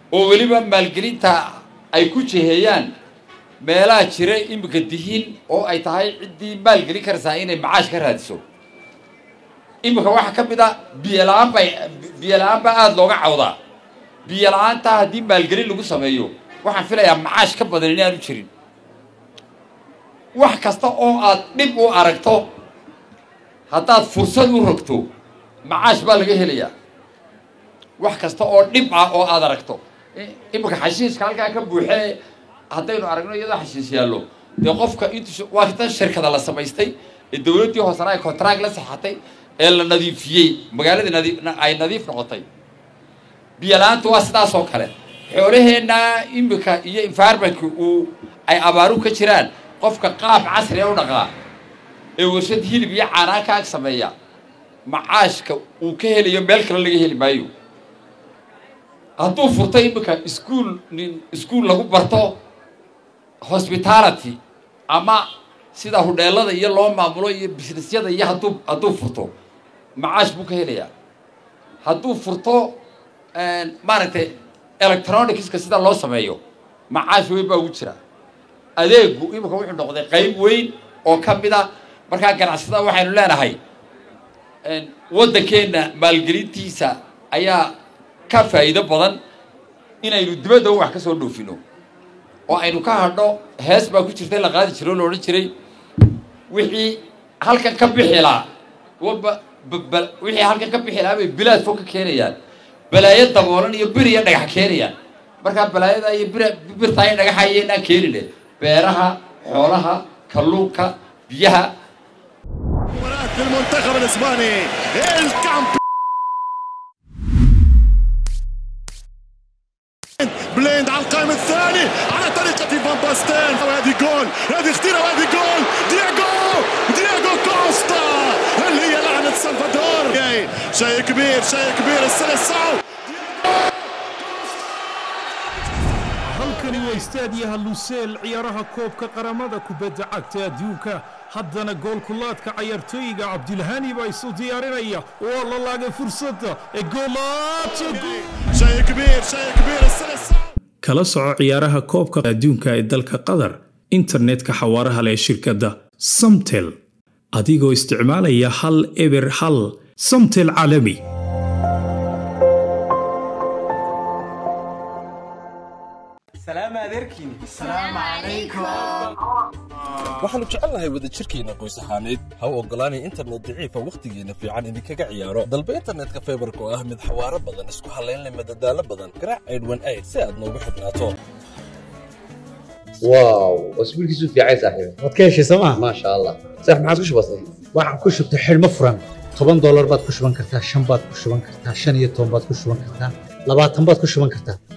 oo weliba maalgelinta ay ku jiheeyaan meelaha jira iminka dihiin oo ay tahay ciddii maalgelin karaysaa inay macaash ka raadiso iminka waxaa ka mid a biyola-aan bay biyola-aan baa aada looga cawdaa biyola-aantaa haddii maalgelin lagu sameeyo waxaan filayaa macaash ka badan inaanu jirin wax kasta oo aad dhib u aragto haddaad fursad u rogto macaash baa laga helayaa wax kasta oo dhib ah oo aad aragto iminka xashiiska halkaa ka buuxee haddaynu aragno iyadoo xashiis yaallo dee qofka intu waa tan shirkada la samaystay ee dawladdii hoosena ay contract la saxatay ee la nadiifiyey magaaladii nadi ay nadiif noqotay biyola-aantu waa sidaas oo kale xoolaheenna iminka iyo environmentka uu ay abaaru ka jiraan qofka qaab casriga u dhaqaa ee warshad hilib iyo caanaan ka ag sameeya macaashka uu ka helayo meel kale laga heli maayo hadduu furto iminka iskuol nin iskuol lagu barto hospitality ama sida hudheelada iyo loo maamulo iyo businessyada iyo hadduu hadduu furto macaash buu ka helayaa hadduu furto maaragtay electronicska sida loo sameeyo macaash weyn baa ugu jira adeegu iminka wuxuu noqday qayb weyn oo ka mid a markaa ganacsada waxaynu leenahay waddankeenna maalgelintiisa ayaa ka faa'iido badan inaynu dibadda wax ka soo dhoofino oo aynu ka hadho hees baa ku jirtay la qaadi jiro o la odhan jiray wixii halkan ka bixi lahaa walba wixii halkan ka bixi lahaa bay bilaad fog ka keenayaan balaayo daboolan iyo bir iyo dhagax keenayaan markaa balaayada iyo bir birtaa iyo dhagaxa iyo inaan keenine beeraha xoolaha kalluunka biyaha المنتخب الاسباني الكامب بليند على القائم الثاني على طريقة فان باستين وهذه جول هذه خطيرة وهذه جول دياغو دياغو كوستا هل هي لعنة سلفادور شيء كبير شيء كبير السلسعو halkani waa istaadiyaha luseel ciyaaraha koobka qaramada kubadda cagta adduunka haddana goolkulaadka cayaartooyiga cabdilhani baa isu diyaarinaya waa la laagay fursadda ee شيء كبير شيء كبير السلسعو kala soco ciyaaraha koobka adduunka ee dalka qatar internetka xawaaraha leh ee shirkadda samtel adigoo isticmaalaya hal eber hal samtel caalami سلام عليكم waxaannu jecelnahay wadajirkeenna qoys ahaaneed ha u oggolaanay internet daciifa wakhtigeenna fiican idinkaga ciyaaro dalba internetka faybarka oo ah mid xawaaro badan isku hallaynleh madadaalo badan garaac aydhwan ayd si aad noogu xidhnaato واو اسبوع كيسو في عايز صاحبي waad ka heshay sooma ما شاء الله صح ما عادش بسيط waxaan ku shubtay xidhmo furan toban doolar baad ku shuban kartaa shan baad ku shuban kartaa shan iyo toban baad ku shuban kartaa labaatan baad ku shuban kartaa